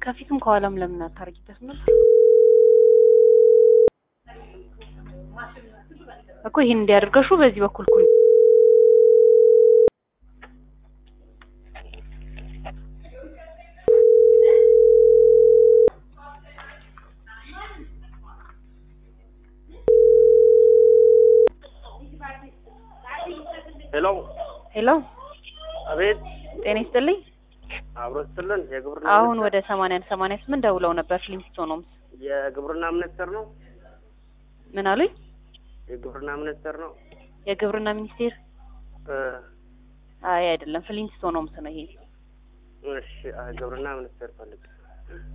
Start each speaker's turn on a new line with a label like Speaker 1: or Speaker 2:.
Speaker 1: ከፊትም ከኋላም ለምን አታርጊበት ነበር እኮ ይሄን እንዲያደርገሹ በዚህ በኩል ኩል
Speaker 2: ሄሎ
Speaker 1: ሄሎ
Speaker 2: አቤት
Speaker 1: ጤና ይስጥልኝ
Speaker 2: አብሮ ስትልን የግብርና
Speaker 1: አሁን
Speaker 2: ሚኒስቴር-
Speaker 1: ወደ ሰማንያ አንድ ሰማንያ ስምንት ደውለው ነበር ፍሊንስቶኖምስ
Speaker 2: የግብርና ሚኒስቴር ነው
Speaker 1: ምን አሉኝ
Speaker 2: የግብርና ሚኒስቴር ነው
Speaker 1: የግብርና ሚኒስቴር
Speaker 2: እ
Speaker 1: አይ አይደለም ፍሊንስቶኖምስ ነው ይሄ
Speaker 2: እሺ አይ ግብርና ሚኒስቴር ፈልግ